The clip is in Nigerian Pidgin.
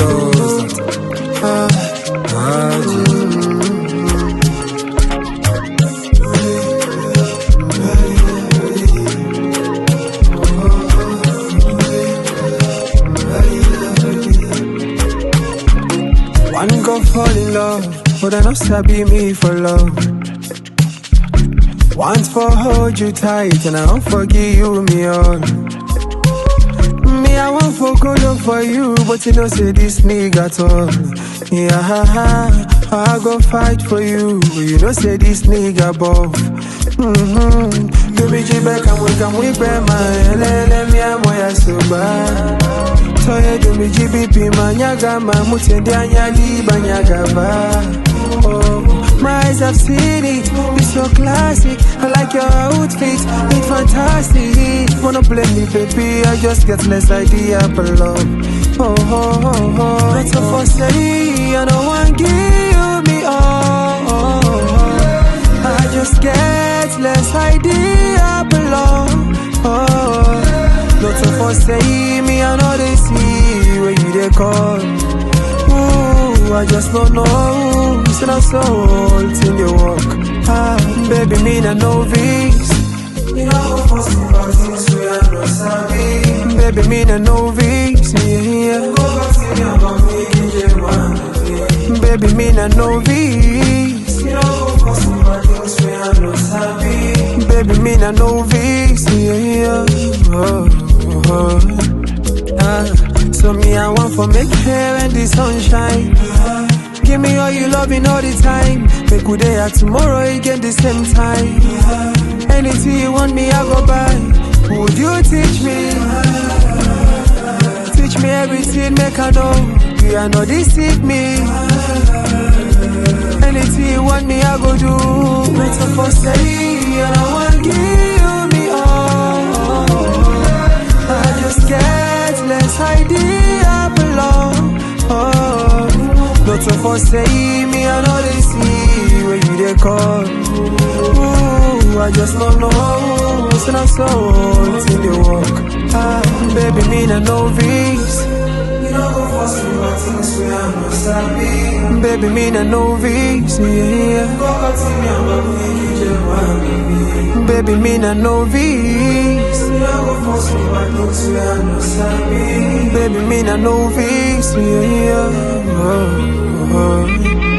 does that. Ah, ah, G. One go fall in love, but I not sabi me for love. Once for hold you tight, and I don't forgive you me all. Me, I want for go look for you, but you know say this nigga tall. Yeah, I go fight for you, but you know say this nigga buff. Mm-hmm. Do me jibe come we come we be my lele me amo ya soba. Toye do me jibi manyaga mamutende anyali banyagava. Oh, my eyes have seen it. It's so classic. I like your outfit. It's fantastic. Wanna play me, baby? I just get less idea for love. Oh, oh, oh, oh. That's all for say. I don't want give me all. Oh, oh. I just get less idea for love. Oh, not all for say me. I know they see where you they call. Ooh, I just don't know. It's not soul till you walk. Ah, baby, me na novice. You know how for simple things we are no sabi. Baby, me na novice. Yeah, Go back to your mommy, you want Baby, me na novice. You know how for simple things we are no sabi. Baby, me na novice. Yeah, oh, oh. Ah, so me I want for make hair and the sunshine. Give me all you loving all the time. Make good day at tomorrow again the same time. Anything you want me I go buy. Would you teach me? Teach me everything, make I know. You are not deceive me. Anything you want me I go do. Not so for say, and I want give me all. I just get less idea below. Oh, not so for say me, I know they see where you they call. Ooh, I just don't know. It's not so till you walk. Ah, baby, me na novice. You know go for some things we are no sabi. Baby, me na novice. Yeah. Go back to me, I'm a big Baby, me na novice. You know go for some things we are no sabi. Baby, me na novice. Yeah. Oh, oh.